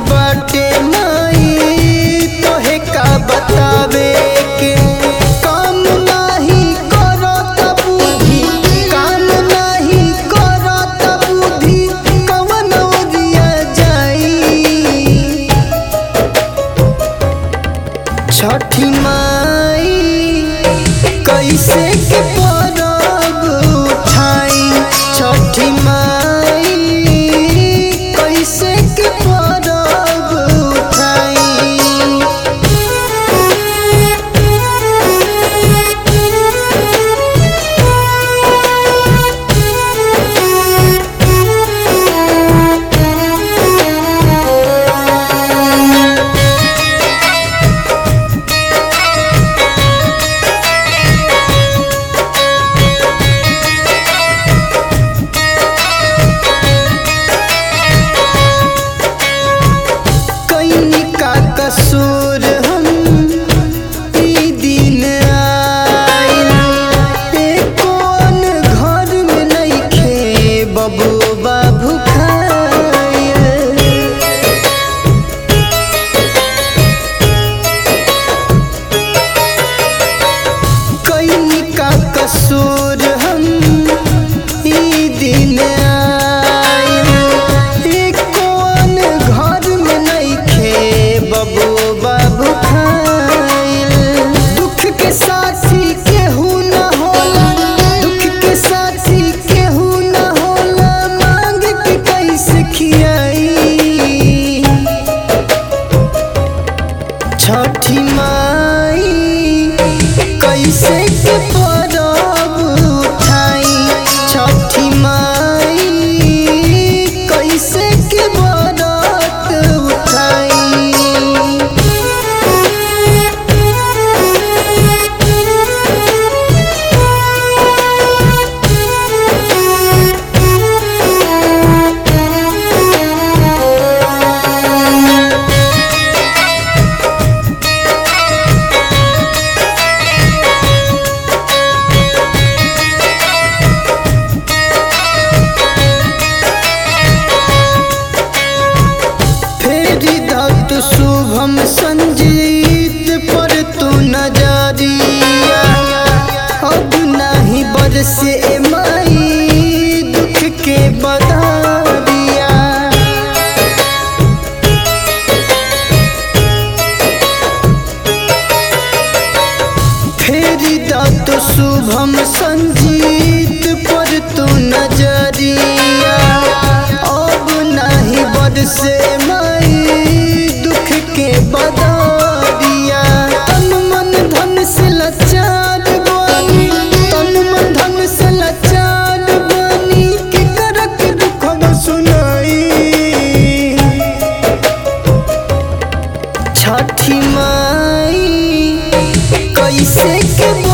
बाटे माई तोहे का बतावे के काम नाही करत बुद्धि काम नाही करत बुद्धि कवन ओरिया जाई छठी माई कैसे के परब उठाई छठी माई कैसे के परब उठाई कैनी का कसूर हम ई दिन आइल एको अन घर में नइखे बबुआ भुखाइल कैनी का कसूर हम ई दिन आइल एको अन घर में नइखे बबुआ भुखाइल दुख के साथी केहू न होला दुख के साथी केहू न होला मांग के कैसे खियाई छठी माई कैसे के परब उठाई छठी माई कैसे के बरत उठाई फेरी दत्त शुभम संजीत पर तू नजरिया अब नहीं बरसे माई दुख के बदरिया फेरी दत्त शुभम संजीत पर तू नजरिया अब नहीं बरसे माई दुख के बदरिया तन मन धन से लाचार बनी तन मन धन से लाचार बनी के करक दुख न सुनाई छठी माई कैसे के